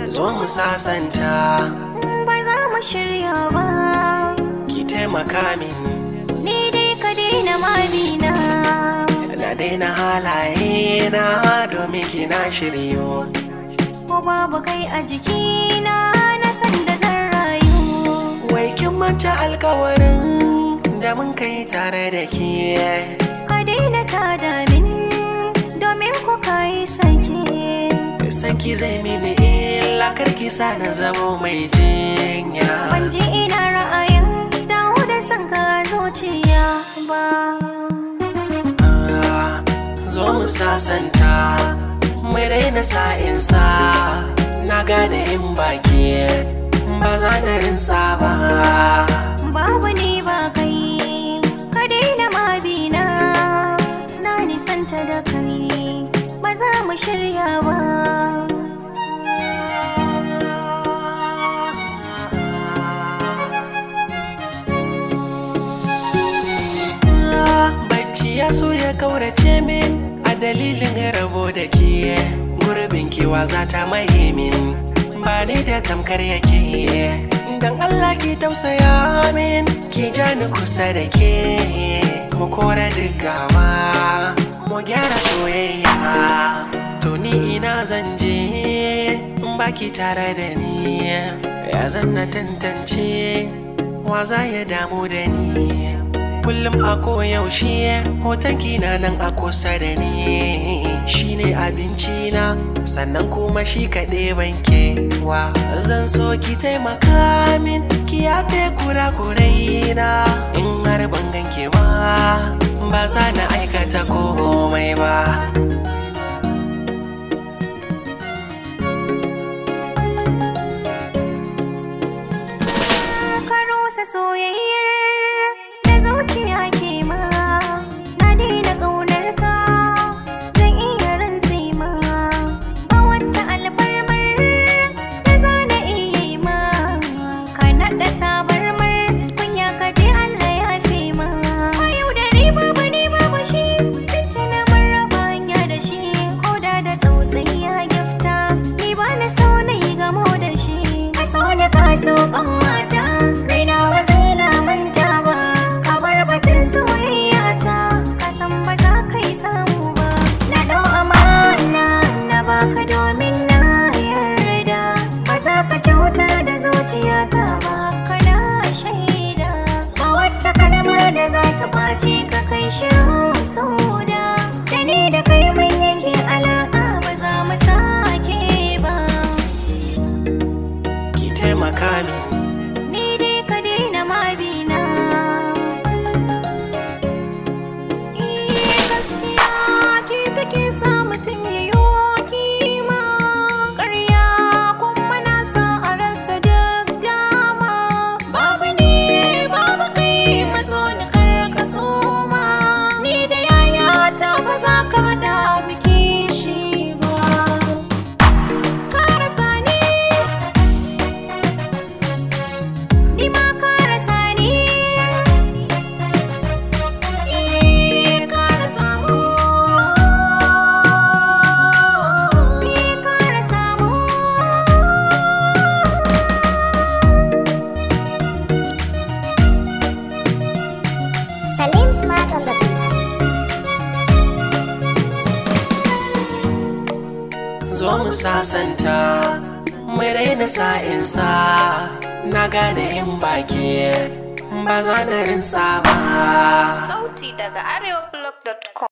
zo mu sasanta ba za mu shirya ba ki taimaka min ni dai ka daina mabina na daina halaye na domin kina shiryo ko babu kai a jikina na san da zan rayu wai kin manta alkawarin da mun kai tare da ke ka daina tada min domin ku kai sake san ki zai mini illa karki sa na zamo mai jinya ban ji ina ra'ayin dawo da son ka zuciya ba Ah, zo mu sasanta mai daina sa'insa na gane in baki ba za na rinsa ba babu ni ba kai ka daina mabina na nisanta da kai ba za mu shirya ba bacci ya so ya kaurace min a dalilin rabo da ke gurbin kewa za ta maye min ba ni da tamkar yake dan Allah ki tausaya min ki ja ni kusa da ke mu kora gawa mu gyara soyayya to ni ina zan je in baki tare da ni ya zan na tantance wa za ya damu da ni kullum a koyaushe hoton kina nan a kusa da ni shine abinci na sannan kuma shi kaɗai banke wa zan so ki taimaka min ki yafe kura-kurai na in har ban ganke ba ba za na aikata komai ba ka rusa soyayyar da zuciya ke ma na daina ƙaunar ka zan iya rantse ma ba wata alfarmar da za na iya yi ma ka naɗa tabarmar kunya ka je Allah ya fi ma a yau da riba ba ne babu shi tuntuna mun raba hanya da shi ko da da tausayi ya gifta ni ba na so na yi gamo da shi ka so da ka so kan mata raina ba zai lamanta ba ka bar batun soyayya ta ka san ba za ka yi samu ba na dau amana na baka domin na yarda ba za ka cutar da zuciyata ba kana shaida ba wata kalmar da za ta kwace ka kai shirin soda da ni da kai mun yanke alaƙa ba za mu sake ba ki taimaka min ni dai ka daina mabina Eh, gaskiya ce take sa mutum ya yi kima ƙarya kuma na sa a rasa duk dama babu ne babu kai maso ni kar ka soma ni da yayata ba za ka haɗa biki shi ba ka rasa ni Ni ma ka rasa ni Eh ka rasa mu Eh ka rasa mu Salim Smart on the beat. zo mu sasanta mai raina sa'insa na gane in baki ba za na rinsa ba Sauti daga arewablog.com